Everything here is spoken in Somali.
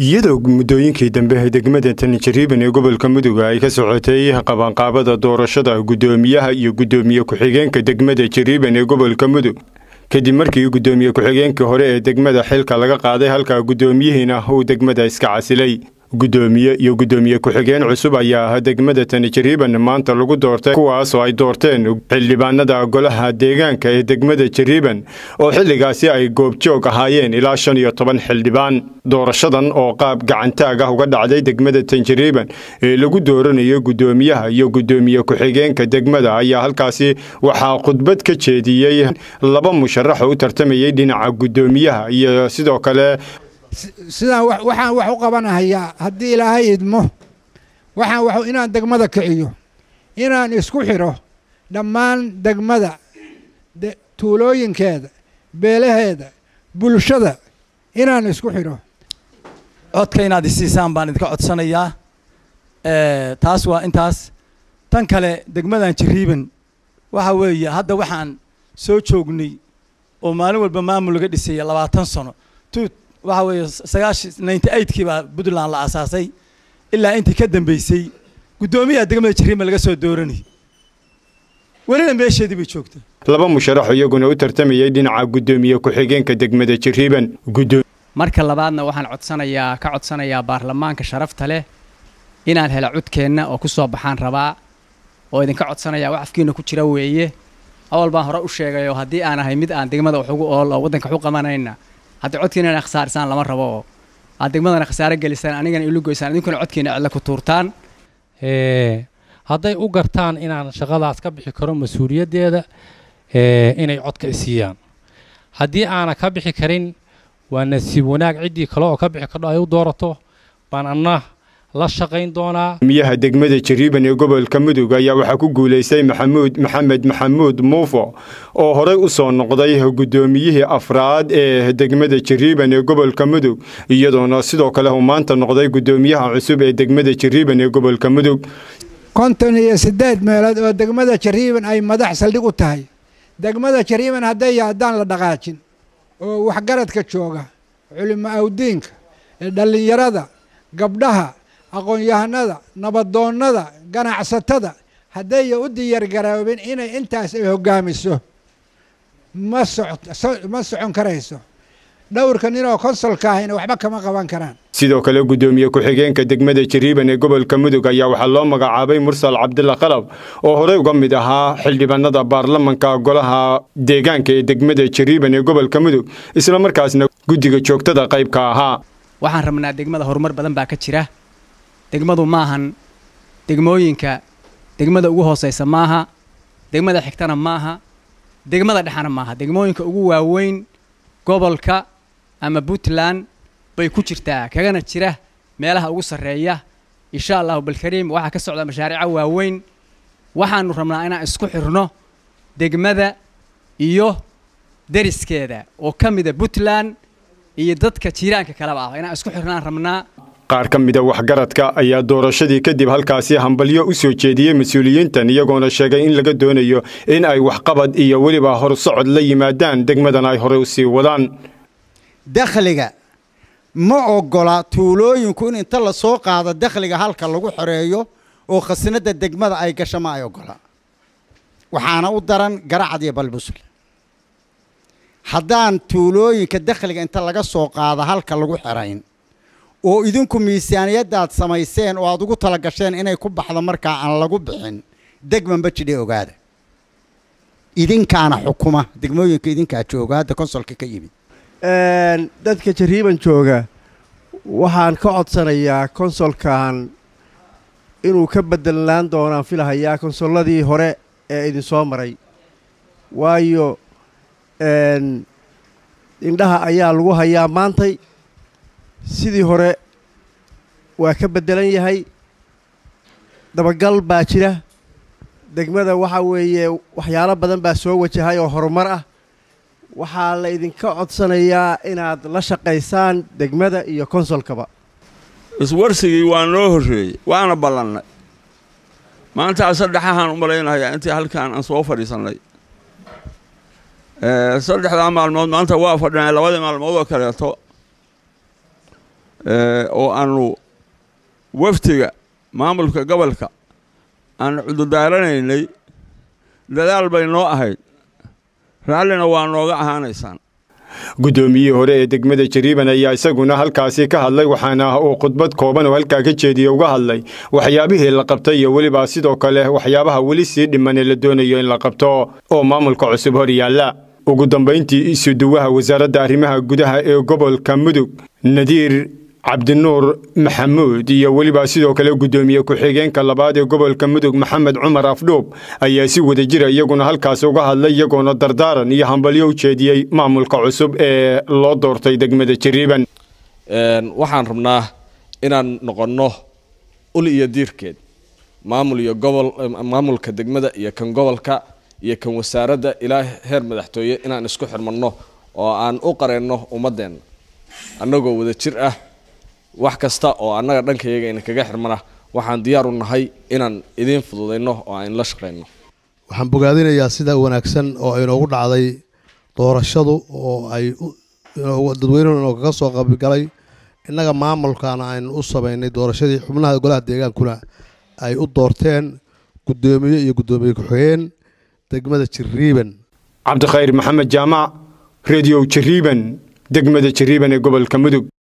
iyadoo muddooyinkii dambe degmada tanjariiban ee gobolka mudug ay ka socotay qabanqaabada doorashada guddoomiyaha iyo guddoomiye ku-xigeenka degmada jariiban ee gobolka mudug kadib markii guddoomiye ku-xigeenkii hore ee degmada xilka laga qaaday halka guddoomiyihiina uu degmada iska casilay guddoomiye iyo guddoomiye ku-xigeen cusub ayaa degmada tanjariiban maanta lagu doortay kuwaasoo ay doorteen xildhibaanada golaha deegaanka ee degmada jariiban oo xilligaasi ay goobjoog ahaayeen ilaa shan iyo toban xildhibaan doorashadan oo qaab gacantaag ah uga dhacday degmada tanjariiban ee lagu dooranayo guddoomiyaha iyo guddoomiye ku-xigeenka degmada ayaa halkaasi waxaa khudbad ka jeediyey laba musharax oo u tartamayay dhinaca guddoomiyaha iyo sidoo kale sidaan waxaan wax u qabanahayaa haddii ilaahay idmo waxaan wax inaan degmada kiciyo inaan isku xidho dhammaan degmada tuulooyinkeeda beelaheeda bulshada inaan isku xidho codka inaad isiisaan baan idinka codsanayaa taas waa intaas tan kale degmadan jariiban waxa weeye hadda waxaan soo joognay oo maalin walba maamul laga dhisaya labaatan sano waxa weeye sagaashi ninety eightkii baa puntland la aasaasay ilaa intii ka dambeysay guddoomiyaha degmada jariiban laga soo dooranay welina meesheedii bay joogta laba musharax iyaguna u tartamayay dhinaca guddoomiye ku-xigeenka degmada jariiban marka labaadna waxaan codsanayaa ka codsanayaa baarlamaanka sharafta leh inaan helo codkeenna oo ku soo baxaan rabaa oo idinka codsanayaa wax afkiina ku jira weeye awal baan hore u sheegayoo haddii aan ahay mid aan degmada wax ugu ool oo waddanka wax u qabanayna hadda codkiina inaa khasaarisaan lama rabo oo aad degmadana khasaare gelisaan anigana ilu goysaan idinkuna codkiina cidla ku tuurtaan hadday u gartaan inaan shaqadaas ka bixi karo mas-uuliyaddeeda inay codka isiiyaan haddii aana ka bixi karin waa nasiib wanaag ciddii kale oo ka bixi kardho ay u doorato baan anna la shaqayn doonaa miyaha degmada jariiban ee gobolka mudug ayaa waxaa ku guulaystay maxamuud maxamed maxamuud muufo oo horey u soo noqday guddoomiyihii afraad ee degmada jariiban ee gobolka mudug iyadoona sidoo kale uu maanta noqday guddoomiyaha cusub ee degmada jariiban ee gobolka mudug konton iyo siddeed meelood oo degmada jariiban ay madax saldhig u tahay degmada jariiban hadday haddaan la dhaqaajin oo waxgaradka jooga culimo awdiinka dhallinyarada gabdhaha aqoon-yahanada nabadoonnada ganacsatada haddaya u diyaargaroobin inay intaas ay hoggaamiso ma ma socon karayso dhowrka ninoo konsolka ahayna waxba kama qaban karaan sidoo kale guddoomiye ku-xigeenka degmada jariiban ee gobolka mudug ayaa waxaa loo magacaabay mursal cabdilla qalab oo horey uga mid ahaa xildhibaanada baarlamanka golaha deegaanka ee degmada jariiban ee gobolka mudug isla markaasna guddiga joogtada qaybka ahaa waxaan rabnaa degmada horumar badan baa ka jira degmadu maahan degmooyinka degmada ugu hoosaysa maaha degmada xigtana maaha degmada dhexana maaha degmooyinka ugu waaweyn gobolka ama puntland bay ku jirtaa kagana jira meelaha ugu sarreeya insha allahu balkariim waxaa ka socda mashaariica waaweyn waxaanu rabnaa inaan isku xirno degmada iyo deriskeeda oo ka mida puntland iyo dadka jiiraanka kaleba ah inaan isku xirnaan rabnaa qaar ka mida waxgaradka ayaa doorashadii kadib halkaasi hambalyo u soo jeediyey mas-uuliyiintan iyagoona sheegay in laga doonayo in ay waxqabad iyo weliba horsocod la yimaadaan degmadana ay horey u sii wadaan dakhliga ma oggola tuulooyinku in inta la soo qaado dakhliga halka lagu xoreeyo oo khasnadda degmada ay gasho ma ay oggola waxaana u daran garacad iyo balbusul haddaan tuulooyinka dakhliga inta laga soo qaado halka lagu xerayn oo idinku miisaaniyaddaad samayseen oo aad ugu tala gasheen inay ku baxdo markaa aan lagu bixin degmanba jidhe ogaada idinkaana xukuma degmooyinka idinkaa jooga hadda konsolka ka yimid dadka jariiban jooga waxaan ka codsanayaa konsolkan inuu ka bedelaan doonaan filahayaa konsolladii hore ee idinsoo maray waayo indhaha ayaa lagu hayaa maantay sidii hore waa ka beddelan yahay dabagal baa jira degmada waxaa weeye waxyaalo badan baa soo wajahay oo horumar ah waxaa la idinka codsanayaa inaad la shaqaysaan degmada iyo konsolkaba iswarsigii waa noo horreeyey waana ballannay maantaa saddexahaan u malaynayaa intii halkaan aan soo fadhiisannay saddexdaa maalmood maanta waa fadhinay labadii maalmood oo kaleeto oo aanu waftiga maamulka gobolka aan cudurdaaranaynay dadaal bay noo ahayd raallina waa nooga ahaanaysaan guddoomiyihii hore ee degmada jariiban ayaa isaguna halkaasi ka hadlay waxaana uu khudbad kooban oo halkaa ka jeediye uga hadlay waxyaabihii la qabtay iyo weliba sidoo kale waxyaabaha weli sii dhimanee la doonayo in la qabto oo maamulka cusub hor yaalla ugu dambayntii isuduwaha wasaaradda arrimaha gudaha ee gobolka mudug nadiir cabdinuur maxamuud iyo weliba sidoo kale guddoomiye ku-xigeenka labaad ee gobolka mudug maxamed cumar afdhuub ayaa si wada jira iyaguna halkaas uga hadlay iyagoona dardaaran iyo hambalyo u jeediyey maamulka cusub ee loo doortay degmada jariiban waxaan rabnaa inaan noqonno ul iyo diirkeed maamul iyo gobol maamulka degmada iyo kan gobolka iyo kan wasaaradda ilaa heer madaxtooye inaan isku xirmanno oo aan u qareenno ummadeenna annagoo wada jir ah wax kasta oo annaga dhankayaga ina kaga xirmana waxaan diyaar u nahay inaan idiin fududayno oo aan la shaqayno waxaan bogaadinayaa sida wanaagsan oo inoogu dhacday doorashadu oo ay dadweynuhu inoogaga soo qabigalay innaga maamulkana aynu u samaynay doorashadii xubnaha golaha deegaankuna ay u doorteen guddoomiye iyo guddoomiye ku-xigeen degmada jariiban cabdikhayr maxamed jaamac rediyo jariiban degmada jariiban ee gobolka mudug